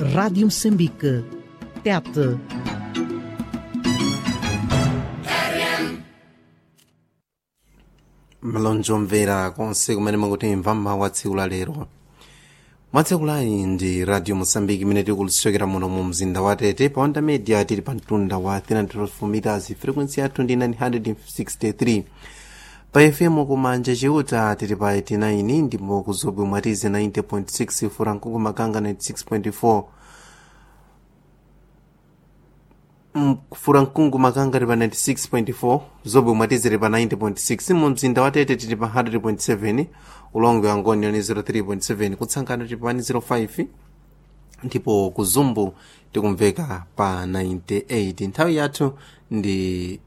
Rádio Moçambique. Tete. malonji omvera konse kumene mukutimva mmawa tsiku la lero mwatsiku layi ndi radio mosambiki imene tikulusokera muno mu mzinda wa tete pa onda media tili pa mtunda wa 312 meters frequency yathu ndi 963 pa fm kumanja chiuta tili pa 89 ndipo kuzobwe mwatize 90.6 furankungu makanga 96.4 furankungu makanga tili pa 96.4 zobwe mwatizire pa 90.6 mu mzinda wa tete tili pa 100.7 ulongo wa ngoni ni 03.7 kutsangana tili pa 105 ndipo kuzumbu tikumveka pa 98 nthawi yathu ndi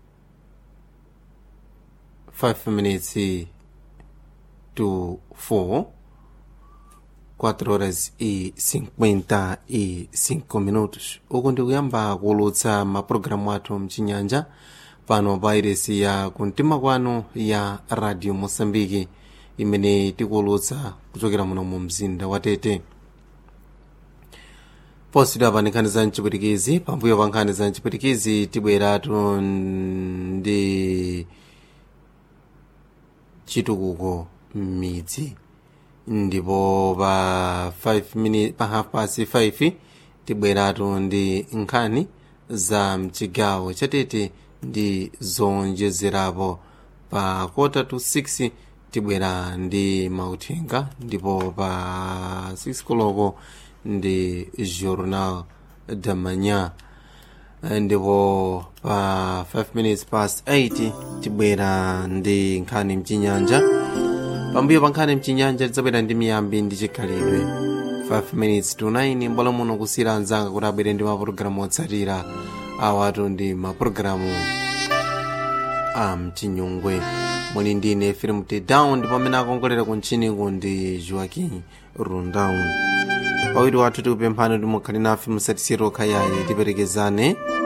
5 minutes to 4 4 horas e 55 minutos uku ndikuyamba kuulutsa mapulogalamu athu mchinyanja pano pa iresi ya kumtima kwanu ya radio mosambiki imene tikuulutsa kuchokera muno mu mzinda wa tete posidwa pa nkhani za mchipwitikizi pambuyo pa nkhani za mchipwitikizi tibweratu ndi chitukuko m'midzi ndipo pa 5 minutes pa half past 5 tibweratu ndi nkhani za mchigawo chatete ndi zonjezerapo pa kota to 6 tibwera ndi mauthenga ndipo pa 6 koloko ndi journal da manhã ndipo pa 5 minutes past 8 tibwera ndi nkhani mchinyanja pambuyo pa nkhani mchinyanja tidzabwera ndi miyambi ndi chikhalidwe 5 minutes to 9 mbolo muno kusiyira anzanga kuti abwere ndi mapulogalamu otsatira awatu ndi mapulogalamu a mchinyungwe muli ndine film down ndipo amene akongolera kuntchiniku ndi joaquin rundown pawiri wathu tikupemphani kuti mukhale nafe musatisire okhayayi tiperekezane